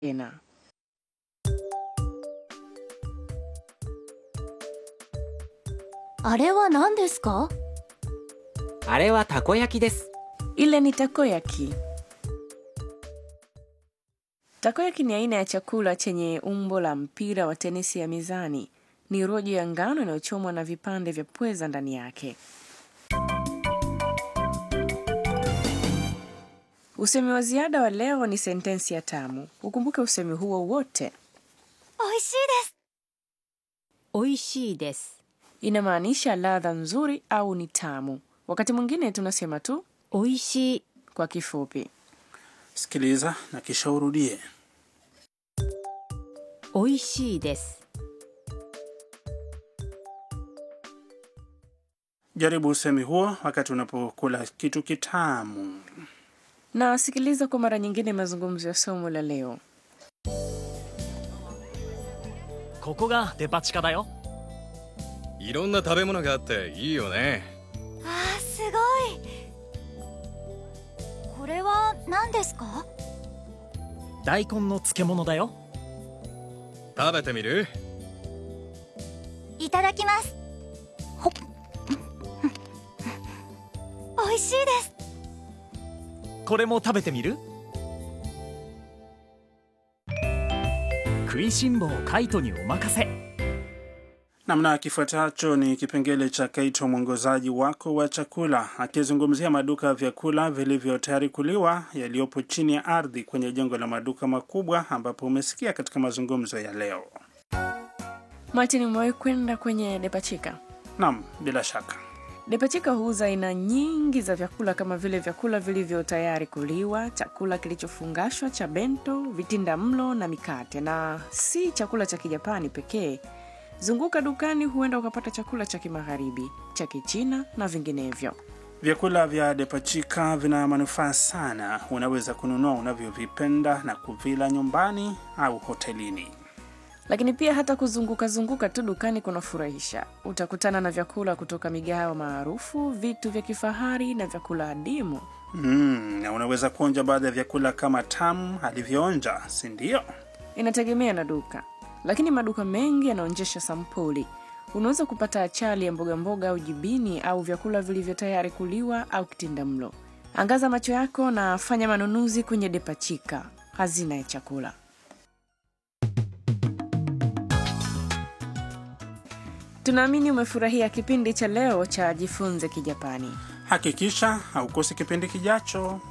tena. あれは何ですかあれはたこ焼きです。 Ile ni takoyaki. Takoyaki ni aina ya chakula chenye umbo la mpira wa tenisi ya mizani. Ni rojo ya ngano inayochomwa na vipande vya pweza ndani yake. Usemi wa ziada wa leo ni sentensi ya tamu. Ukumbuke usemi huo wote. 美味しいです美味しいです。 Inamaanisha ladha nzuri au ni tamu. Wakati mwingine tunasema tu 美味しい。 kwa kifupi. Sikiliza na kisha urudie. 美味しいです。 Jaribu usemi huo wakati unapokula kitu kitamu. Na sikiliza kwa mara nyingine mazungumzo ya somo la leo. ここがデパ地下だよいろんな食べ物があっていいよねあーすごいこれは何ですか大根の漬物だよ食べてみるいただきますほっ美味しいですこれも食べてみる食いしん坊カイトにお任せ Namna kifuatacho ni kipengele cha Kaito, mwongozaji wako wa chakula, akizungumzia maduka ya vyakula vilivyo tayari kuliwa yaliyopo chini ya ardhi kwenye jengo la maduka makubwa, ambapo umesikia katika mazungumzo ya leo. Martin, umewahi kwenda kwenye Depachika? Naam, bila shaka. Depachika huuza aina nyingi za vyakula kama vile vyakula vilivyo tayari kuliwa, chakula kilichofungashwa cha bento, vitinda mlo na mikate, na si chakula cha Kijapani pekee. Zunguka dukani, huenda ukapata chakula cha Kimagharibi, cha Kichina na vinginevyo. Vyakula vya Depachika vina manufaa sana. Unaweza kununua unavyovipenda na kuvila nyumbani au hotelini. Lakini pia hata kuzunguka zunguka tu dukani kunafurahisha. Utakutana na vyakula kutoka migahawa maarufu, vitu vya kifahari na vyakula adimu. Mm, na unaweza kuonja baadhi ya vyakula kama tamu alivyoonja, si ndio? Inategemea na duka, lakini maduka mengi yanaonyesha sampuli. Unaweza kupata achali ya mboga mboga au jibini au vyakula vilivyo tayari kuliwa au kitinda mlo. Angaza macho yako na fanya manunuzi kwenye Depachika, hazina ya chakula. Tunaamini umefurahia kipindi cha leo cha Jifunze Kijapani. Hakikisha haukosi kipindi kijacho.